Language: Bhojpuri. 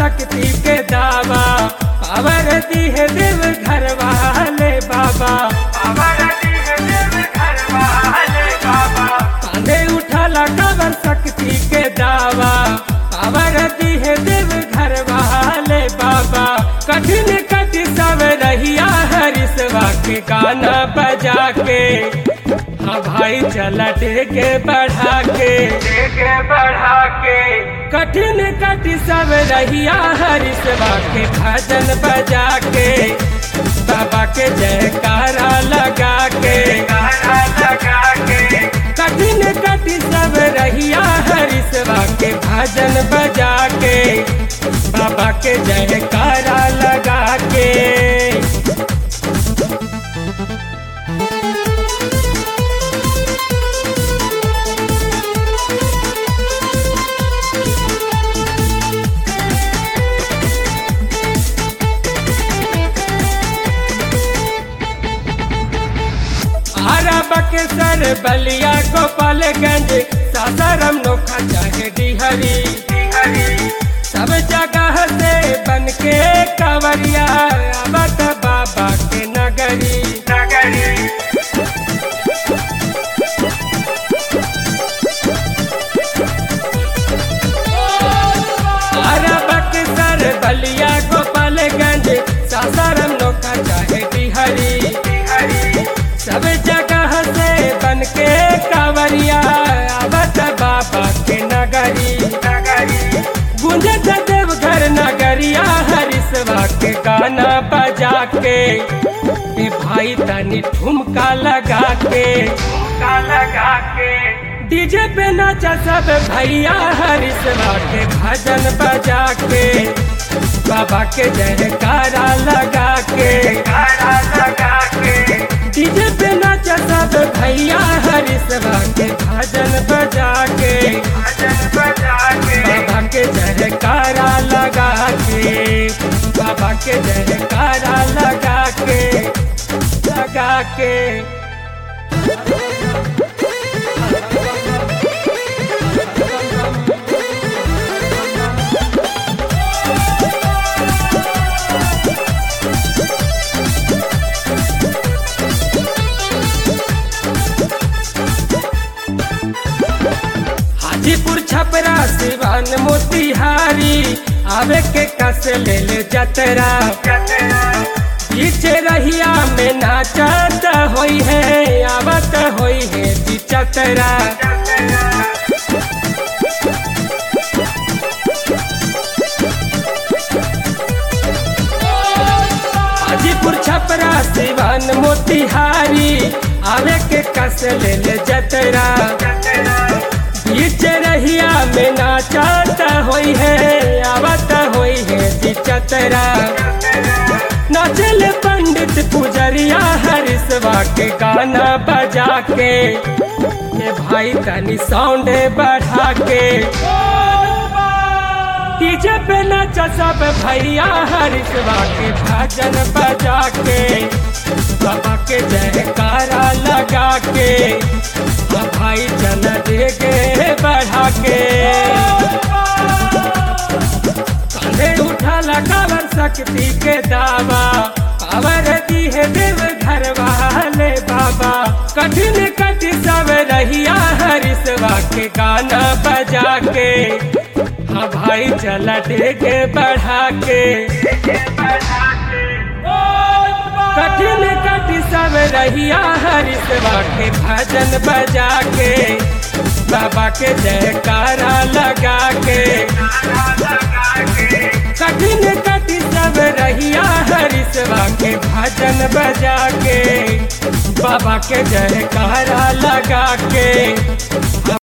शक्ति के दावा पावर दी है देव घर वाले बाबा पावर दी है देव घर वाले बाबा कांधे उठाला कावर शक्ति के दावा पावर दी है देव घर वाले बाबा कठिन कठिन सब रहिया हरिसवा के गाना बजा के हाँ भाई चला टेके बढ़ा के टेके बढ़ा के कठिन कठिन सब रहिया हरिसवा के भजन बजा के बाबा के जयकारा लगा के कारा लगा के कठिन कठिन सब रहिया हरिसवा के भजन बजा के बाबा के जयकारा लगा के अरब के सर बलिया गोपालगंज सासाराम नोखा चाहे डिहरी सब जगह से बन के कवरिया आवत बाबा के नगरी नगरी अरब के सर बलिया गोपालगंज सासाराम नोखा चाहे डिहरी सब जगह से बन के कांवरिया आवत बाबा के नगरी गुंजत देवघर नगरिया हरिसवा के गाना बजा के ए भाई तनी ठुमका लगा के ठुमका लगा के डीजे पे नाचा सब भैया हरिसवा के भजन बजा के बाबा के जयकारा लगा के कारा लगा के डीजे पे नाचा सब भैया हरिसवा के भजन बजा के भजन बजा के बाबा के जयकारा लगा के बाबा के जयकारा लगा के लगा के हाजीपुर छपरा सिवान मोतिहारी आवे के कस ले ले जतरा पीछे रहिया में नाचत होई है आवत होई है जी चतरा हाजीपुर छपरा सिवान मोतिहारी आवे के कस ले ले जतरा बीच रहिया में नाचत होई है आवत होई है जी चतरा नाचल पंडित पुजरिया हरिसवा के गाना बजा के ये भाई तनी साउंड बढ़ा के डीजे पे नाचा सब भैया हरिसवा के भजन बजा के बाबा के जयकारा लगा के हाँ भाई चल देगे बढ़ा के कांधे उठा लगावर शक्ति के दावा पावर दी है देव घर वाले बाबा कठिन कठिन सब रहिया हरिसवा के गाना बजा के हाँ भाई चला देगे बढ़ा के कठिन कठिन सब रहिया हरिसवा के भजन बजा के बाबा के जयकारा लगा के कठिन कठिन सब रहिया हरिसवा के भजन बजा के बाबा के जयकारा लगा के